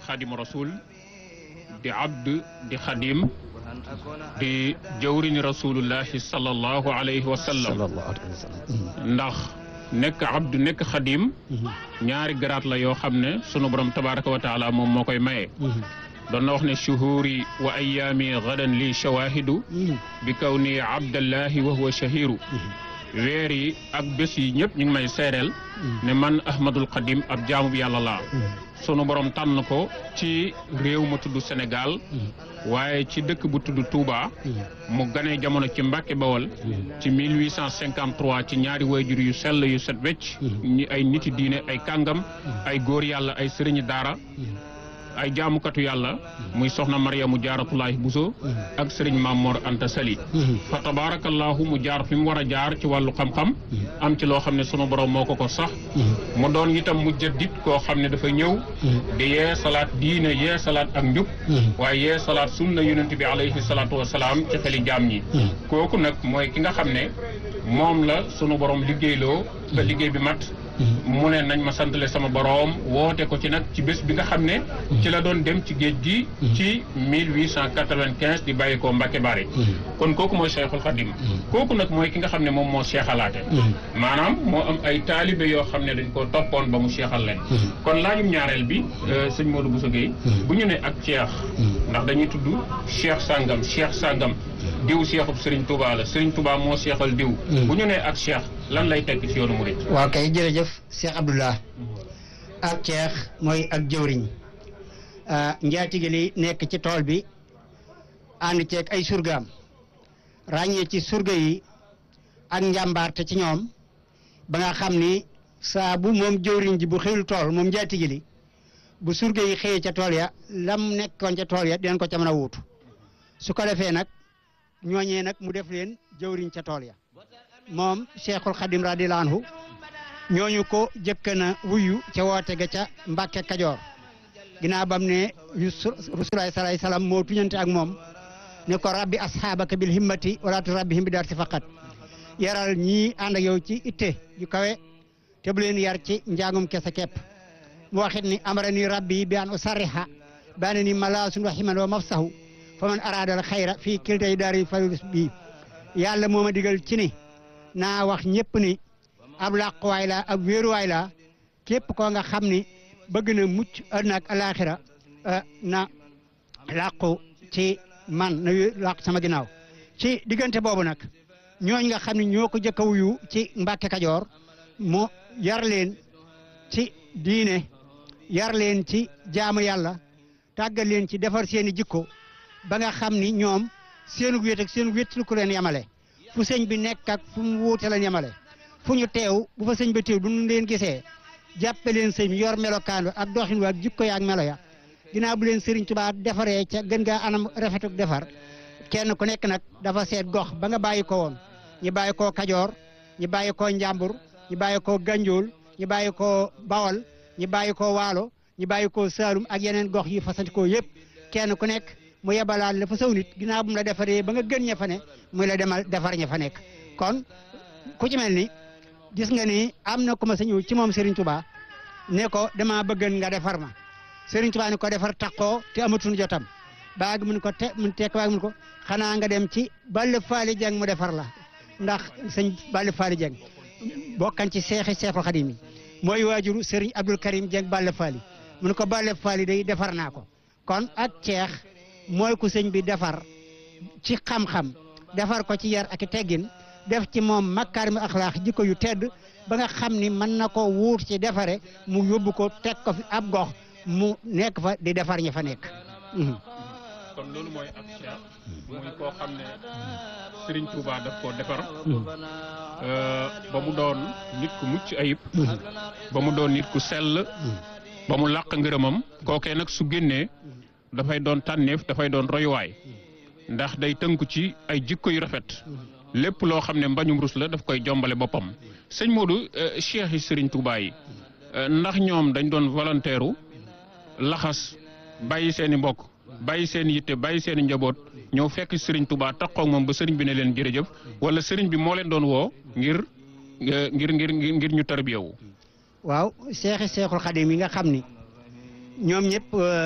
xadimu rasul di abd di xadim di jawriñu rasulullahi sallallahu alayhi wa sallam sallallahu alayhi wa sallam ndax nekk abd nekk xadim ñaari garaat la yoo xam ne sunu borom tabaraka wa taala moom moo koy maye doon na wax ne shuhuri wa ayaami gadan li shawahidu bi kaw ni abdallahi wa huwa shahiru weer yi ak bés yi ñëpp ñu ngi may seereel ne man ahmadul xadim ab jaamu bi yàlla laa sunu borom tànn ko ci réew ma tudd Sénégal waaye ci dëkk bu tudd Touba mu ganee jamono ci Mbàkke Bawol ci 1853 ci ñaari wayjur yu sell yu set wecc ñi ay niti diine ay kàngam ay góor yàlla ay sëriñi daara ay jaamukatu yàlla muy soxna Mariamu Jaaratullaahi Buso ak sëriñ Mamor Anta Sali fa tabarakallahu mu jaar fi mu war a jaar ci wàllu xam-xam am ci loo xam ne sunu borom moo ko ko sax mu doon itam mu jëddit koo xam ne dafa ñëw di yee salaat diine yee salaat ak njub waaye yee salaat sunna yonent bi alayhi salaatu wasalaam ci xeli jaam ñi kooku nag mooy ki nga xam ne moom la sunu borom liggéeyloo ba liggéey bi mat mu ne nañ ma santale sama boroom woote ko ci nag ci bés bi nga xam ne ci la doon dem ci géej gi ci 1895 di bàyyi ko Mbacke Bari kon kooku mooy Cheikhul Khadim kooku nag mooy ki nga xam ne moom moo seexalaate maanaam moo am ay taalibe yoo xam ne dañ koo toppoon ba mu seexal leen kon laajum ñaareel bi sëñ Modou Bousso Gueye bu ñu ne ak Cheikh ndax dañuy tudd Cheikh Sangam Cheikh Sangam diw Cheikhub Serigne Touba la Serigne Touba moo seexal diw bu ñu ne ak Cheikh lan lay tekk ci yoonu murid waaw kay jërëjëf Cheikh Abdoulah ak Cheikh mooy ak jëwriñ njaatige li nekk ci tool bi ànd ceeg ay surgaam ràññee ci surga yi ak njàmbaarte ci ñoom ba nga xam ni saa bu moom jëwriñ ji bu xëyul tool moom njaatige li bu surga yi xëyee ca tool ya lam nekkoon ca tool ya dinañ ko ca mën a wuutu su ko defee nag ñooñee nag mu def leen jëwriñ ca tool ya moom cheikhul xadim radiyallahu anhu ñooñu ko jëkk na wuyu ca woote ga ca Mbàkke Kajoor ginnaaw bam ne rasulullahi sallallahu salaam moo tuñante ak moom ne ko rabbi asxaabaka bil himmati wala tu rabbihim bi dar si faqat yaral ñii ànd ak yow ci itte yu kawe te bu leen yar ci njàngum kese képp mu waxit ni amara ni rabbi bi an usarriha baane ni malaasun wa himan wa mafsahu fa man araadal xayra fii kiltay daari falus bi yàlla moo ma digal ci ni naa wax ñëpp ni ab làquwaay la ab wéeruwaay la képp koo nga xam ni bëgg na mucc àddina ak alaaxira na làqu ci man na làqu sama ginnaaw ci diggante boobu nag ñooñ nga xam ne ñoo ko jëkk a wuyu ci Mbàkke Kajoor mu yar leen ci diine yar leen ci jaamu yàlla tàggal leen ci defar seeni jikko ba nga xam ni ñoom seenu wéet ak seenu wéet ku leen yamale fu sëñ bi nekk ak fu mu wuute leen yamale fu ñu teew bu fa sëñ ba teew bu ñu leen gisee jàppe leen sëñ yor melokaan ak doxin wa ak jikko ya ak melo ya ginnaaw bu leen Sëriñ Tuubaa defaree ca gën gaa anam rafetuk defar kenn ku nekk nag dafa seet gox ba nga bàyyi ko woon ñi bàyyi koo Kajoor ñi bàyyi koo Njàmbur ñi bàyyi koo Ganjool ñi bàyyi koo Bawol ñi bàyyi koo Waalo ñi bàyyi koo Saalum ak yeneen gox yi fasanti koo yëpp kenn ku nekk mu yebalaat la fa saw nit ginnaaw bu mu la defaree ba nga gën ña fa ne muy la demal defar ña fa nekk kon ku ci mel ni gis nga ni am na ku ma sa ñëw ci moom Serigne Touba ne ko dama bëggan nga defar ma Serigne Touba ne ko defar takkoo te amatuñu jotam baag mun ko te mun tekk baag mun ko xanaa nga dem ci Balla Faali Jeng mu defar la ndax sëñ Balla Faali Jeng bokkan ci seexi Seexul Xadim yi mooy waajuru Serigne Abdul Karim Jeng Balla Faali mun ko Balla Faali day defar naa ko kon ak ceex mooy ku sëñ bi defar ci xam-xam defar ko ci yar ak teggin def ci moom makkaarimu axlaax jikko yu tedd ba nga xam ni mën na ko wuut ci defare mu yóbbu ko teg ko fi ab gox mu nekk fa di defar ñi fa nekk. kon loolu mooy ak cheikh muy koo xam ne Serigne Touba daf koo defar. ba mu doon nit ku mucc ayib. ba mu doon nit ku sell. ba mu làq ngërëmam. kookee nag su génnee. dafay doon tànneef dafay doon royuwaay. ndax day tënku ci ay jikko yu rafet. lépp loo xam ne mbañum rus la daf koy jombale boppam sëñ Modou cheikh yi Serigne Touba yi ndax ñoom dañ doon volontaire laxas bàyyi seen i mbokk bàyyi seen yitte bàyyi seen i njaboot ñëw fekk Serigne Touba taxaw moom ba Serigne bi ne leen jërëjëf wala Serigne bi moo leen doon woo ngir ngir ngir ngir ñu tarbiyewu waaw seexi seexul xadim yi nga xam ni ñoom ñëpp